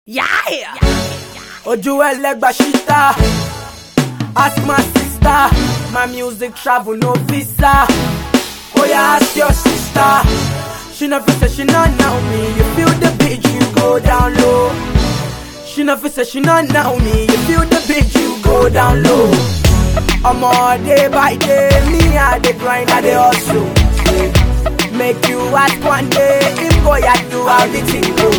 Yeah! Ojú ẹlẹ́gbà ṣíta, ask my sister, my music travel no visa. Oh yeah, ask your sister, she no fit say she no know me. You feel the beat, you go down low. She no fit say she no know me. You feel the beat, you go down low. I'm all day by day, me I dey grind, I dey hustle. Make you ask one day, if boy I do how the thing go.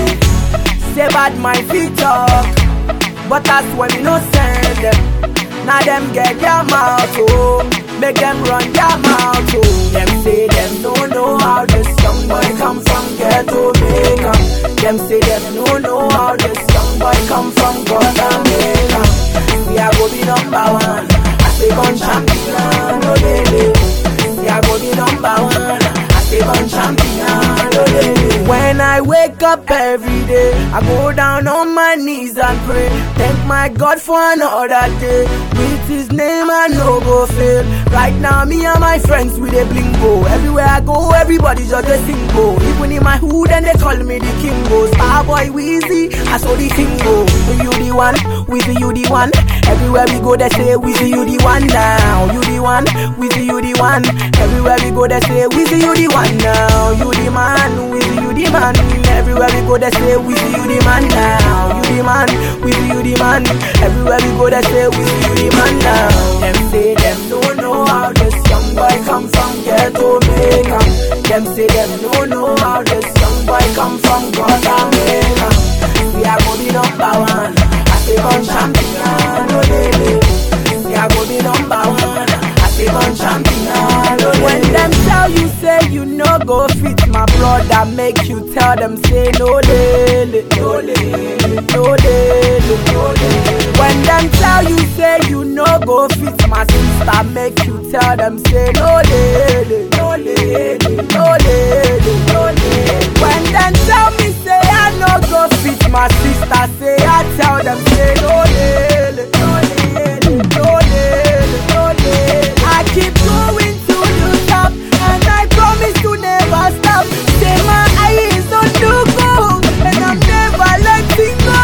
Say bad my feet talk, but that's when we no send them. Now them get their mouth oh, make them run their mouth oh. Them say them don't know how this young boy come from ghetto Jamaica. Them say them don't know how this young boy come from Jamaica. We are go be number one, I say gun champion, no lady. We are go be number one, I say gun champion, no lady. When I wake up every day, I go down on my knees and pray. Thank my God for another day. With his name, I no go fail. Right now, me and my friends with a blingo. Everywhere I go, everybody just a single. Even in my hood, and they call me the king. Go Starboy Weezy, I saw the thing go. With you the one, with you the one. Everywhere we go, they say with you the one now. You the one, with you the one. Everywhere we go, they say with you the one now. You the man, with you the man. Everywhere we go, they say with you the man now. You the man, with you the man. Everywhere we go, they say with you the man now. Them say them don't know how this young boy come from ghetto Jamaica. Them say them don't know how this young boy come from Jamaica. We are gonna be number one. I say gun champion, no lady. We are gonna be number one. I say gun champion, no lady. When them tell you say you no go fit my brother, make you tell them say no lady, no lady, no lady, no lady. When them tell you say you no go fit my sister, make you tell them say no lady, no lady, no lady, no lady. When them tell me say I no go fit my sister, say I tell them say no lady, no lady, no lady, no lady. I keep going to the top, and I promise to never stop. Say my eyes on the goal, and I'm never letting go.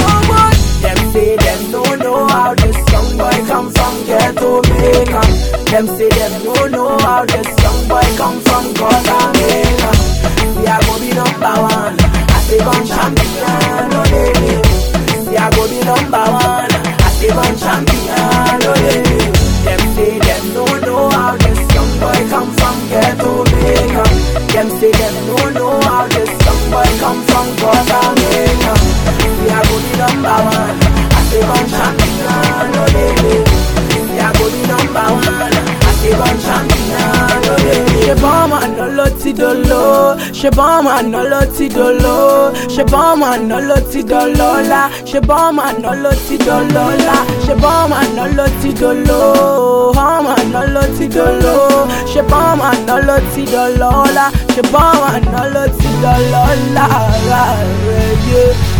Them say them don't know how this young boy come from ghetto Jamaica. Them say them don't know how this young boy come from Jamaica. We are gonna be number one. I say gun champion, no lady. We are gonna be number one. I say gun champion, no lady. Them say them don't know how this young boy come from ghetto Jamaica. Them say them don't know how this young boy come from Jamaica. We are gonna be number one. I say gun champion, no lady. We are gonna be number one. I say gun champion, no lady. Ṣé bọ́ọ̀mù àná ló ti dolo? Ṣé bọ́ọ̀mù àná ló ti dolo? Ṣé bọ́ọ̀mù àná ló ti dọlọ́lá? Ṣé bọ́ọ̀mù àná ló ti dọlọ́lá? Ṣé bọ́ọ̀mù àná ló ti dolo? Bọ́ọ̀mù àná ló ti dolo? Ṣé bọ́ọ̀mù àná ló ti dọlọ́lá? Ṣé bọ́ọ̀mù àná ló ti dọlọ́lá? Rárẹ̀ yé.